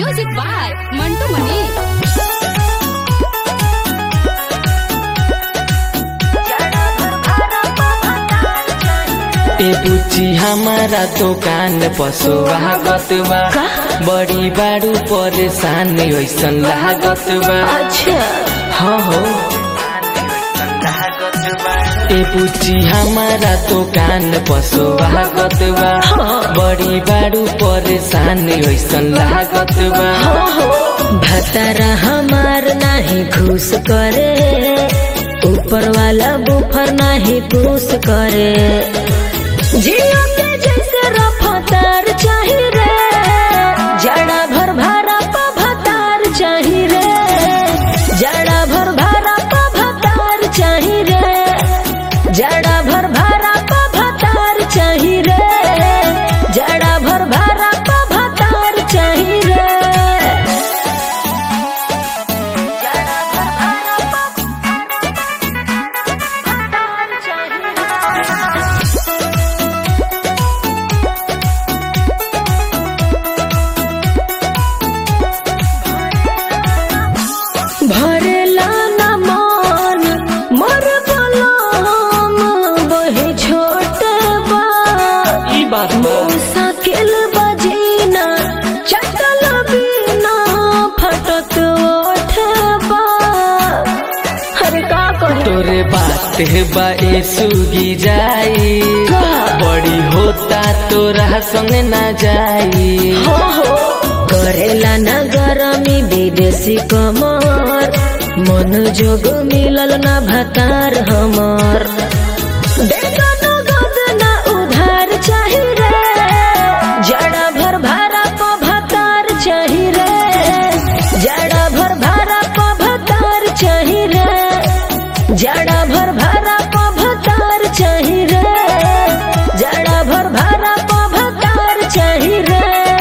Music by Mantu Mani. ए बुच्ची हमारा दुकान पशु लागत बा बड़ी बारू परेशान ऐसन लागत बा अच्छा हाँ हो ए बुच्ची हमारा दुकान पशु लागत बा बड़ी बारू परेशान ऐसन लागत बा भतारा हमार नाही खुश करे ऊपर वाला बुफर नाही पूस करे जियो के जैसे रफ्तार चाही रे जड़ा भर भारा पा भतार चाही रे जड़ा भर भारा पा भतार चाही रे जड़ा भर भारा पा भतार चाही रे जड़ा भर भारा पा भतार चाही रे भरेला न मन मोर बलम बहे छोट बा ई बात बा साकेल बजीना चटल बिना फटत ओठ बा अरे का कही तोरे बात बा ए सुगी जाई बड़ी होता तोरा संग ना जाई हो हो करेला न गरमी विदेशी कमर मन जोग मिलल न भतार हमर देखो नगद न उधार चाही रे जड़ा भर भारा प भतार चाही रे जड़ा भर भारा प भतार चाही रे जड़ा भर भारा प भतार चाही रे जड़ा भर भारा प भतार चाही रे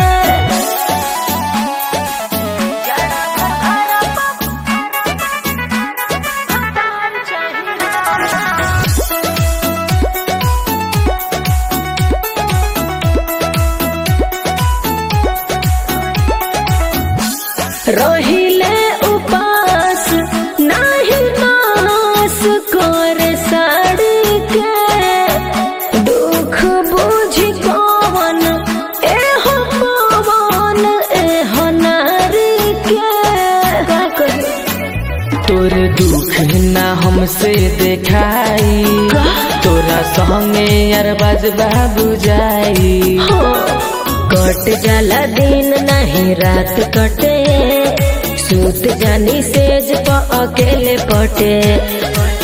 रहिले उपास नाही नास कर साड़ी के दुख बुझ कवन एहो पवन एहो नारी के का कही तोर दुख ना हमसे देखाई तोरा संगे यार बाजबा बुझाई कट जाला दिन नहीं रात कटे सूत जानी सेज प अकेले पटे